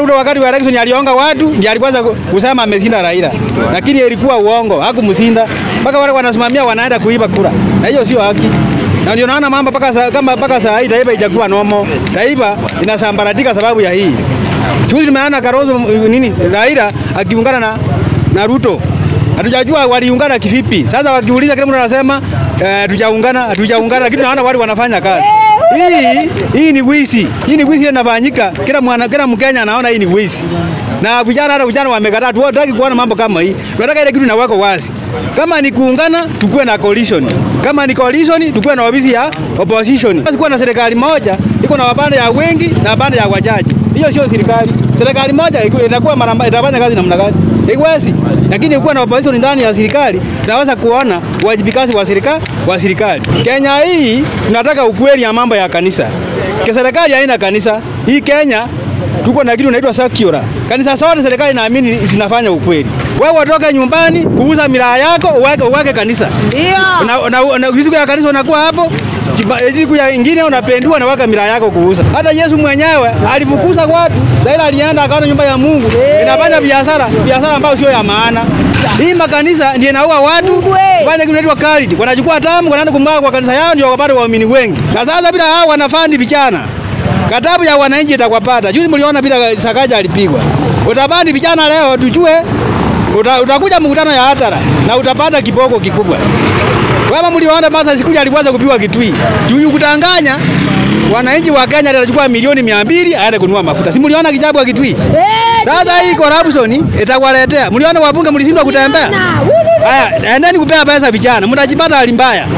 Ruto wakati wa election alionga watu ndiye alikuanza kusema ameshinda Raila, lakini ilikuwa uongo, hakumshinda. Mpaka wale wanasimamia wanaenda kuiba kura, na hiyo sio haki. Na ndio naona mambo mpaka saa, kama mpaka saa hii taifa ijakuwa nomo, taifa inasambaratika sababu ya hii. Juzi tumeona Kalonzo nini Raila akiungana na, na Ruto hatujajua waliungana kivipi. Sasa wakiuliza kila mtu anasema eh, tujaungana hatujaungana, lakini naona wale wanafanya kazi hii. Hii ni wizi, hii ni wizi inafanyika. Kila mwana kila Mkenya anaona hii ni wizi, na vijana hata vijana wamekataa. Tunataka kuona mambo kama hii, tunataka ile kitu inawako wazi. Kama ni kuungana, tukue na coalition. Kama ni coalition, tukue na ofisi ya opposition. Basi kuwa na serikali moja iko na wapande ya wengi na wapande ya wachache. Hiyo sio serikali. Serikali moja iku- inakuwa mara mba- itafanya kazi namna gani? Haiwezi. Lakini ukiwa na opposition ndani ya serikali, tunaweza kuona uwajibikaji wa serikali wa serikali. Kenya hii tunataka ukweli ya mambo ya kanisa. Ke serikali haina kanisa. Hii Kenya tuko na kitu inaitwa secular. Kanisa zote serikali naamini zinafanya ukweli. Wewe utoke nyumbani kuuza miraa yako uweke, uweke kanisa Ndio. na, na, na siku ya kanisa unakuwa hapo kiba- siku ya ingine unapendua na waka miraa yako kuuza. Hata Yesu mwenyewe alifukuza watu, Zaila alienda akaona nyumba ya Mungu inafanya biashara biashara ambayo sio ya maana. Hii makanisa ndio inaua watu, Mungu we. fanya kitu inaitwa charity. Wanachukua tamu wanaenda kumwaga kwa kanisa yao ndio wapate waumini wengi. Na sasa bila hao wanafandi vijana Katabu ya wananchi itakwapata. Juzi mliona bila Sakaja alipigwa. Utabandi vijana leo tujue uta, utakuja mkutano ya hatara na utapata kiboko kikubwa. Kama mliona basa siku ile alianza kupigwa Kitui. Juu kutanganya wananchi wa Kenya atachukua milioni mia mbili aende kununua mafuta. Si mliona kijabu wa Kitui? Eh, Sasa hii corruption itakwaletea. Mliona wabunge mlishindwa kutembea? na, wulu. Haya, endeni kupea pesa vijana, mtajipata hali mbaya.